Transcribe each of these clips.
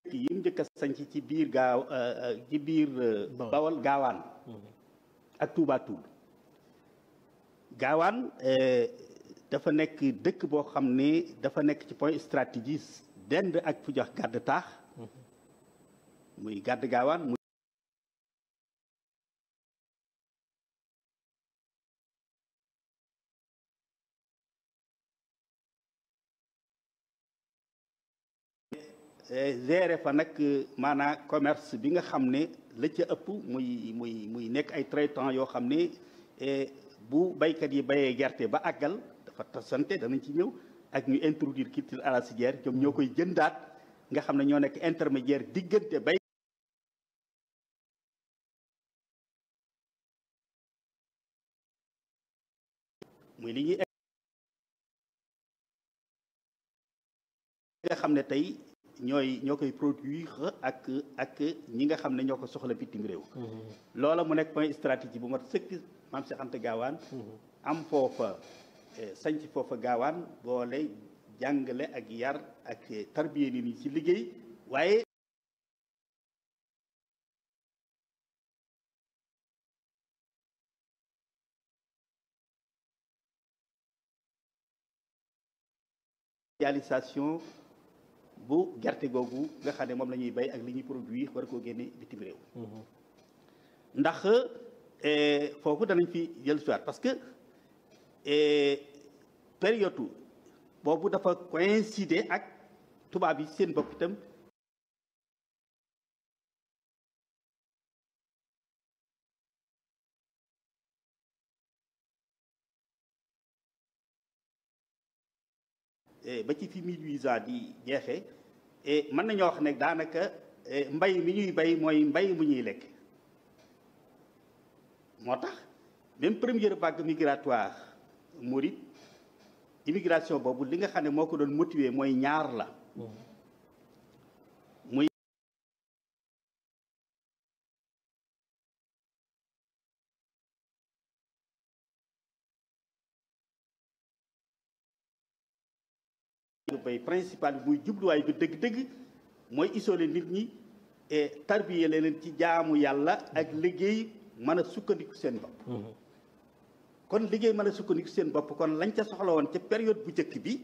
yi mu njëkk a sanc ci biir gaaw ci biir bawal gaawaan ak Touba Toul gaawaan dafa nekk dëkk boo xam ne dafa nekk ci point stratégique dend ak fu jox gàdd taax muy gàdd gaawaan muy géré fa nag maanaam commerce bi nga xam ne la ca ëpp muy muy muy nekk ay traitants yoo xam ne bu baykat yi bayee gerte ba àggal dafa tasante danañ ci ñëw ak ñu introduire culture arachidière ñoom ñoo koy jëndaat nga xam ne ñoo nekk intermédiaire diggante bay muy li ñuy nga xam ne tey ñooy ñoo koy produire ak ak ñi nga xam ne ñoo ko soxla bitim réew loola mu nekk point stratégie bu mat sëkk maam Cheikh Anta gaawaan am foofa sanc foofa gaawaan boole jàngale ak yar ak tarbiye nit ñi ci liggéey waaye réalisation bu gerte googu nga xam ne moom la ñuy bay ak li ñuy produire war koo génne bitim réew ndax foofu danañ fi jël soit parce que période boobu dafa coïncider ak tubaab yi seen bopp itam ba ci fi mille huit cent di jeexee mën nañoo wax ne daanaka mbay mi ñuy bay mooy mbay mu ñuy lekk moo tax même première vague migratoire mouride immigration boobu li nga xam ne moo ko doon motiver mooy ñaar la muy bay principal bi muy jubluwaay bi dëgg-dëgg mooy isolé nit ñi et tarbiye leen ci jaamu yàlla ak liggéey mën a sukkandiku seen bopp kon liggéey mën a sukkandiku seen bopp kon lañ ca soxla woon ca période bu njëkk bi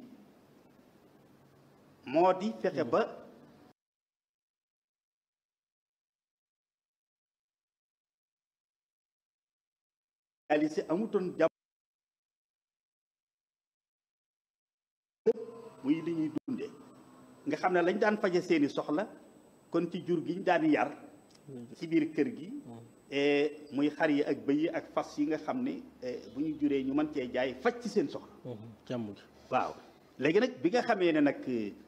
moo di fexe ba réalisé amutoon jàmm muy li ñuy dunde nga xam ne lañ daan faje seeni soxla kon ci jur gi ñu daan yar ci biir kër gi muy xar yi ak bëy yi ak fas yi nga xam ne bu ñu juree ñu mën cee jaay faj ci seen soxla jàmm gi waaw léegi nag bi nga xamee ne nag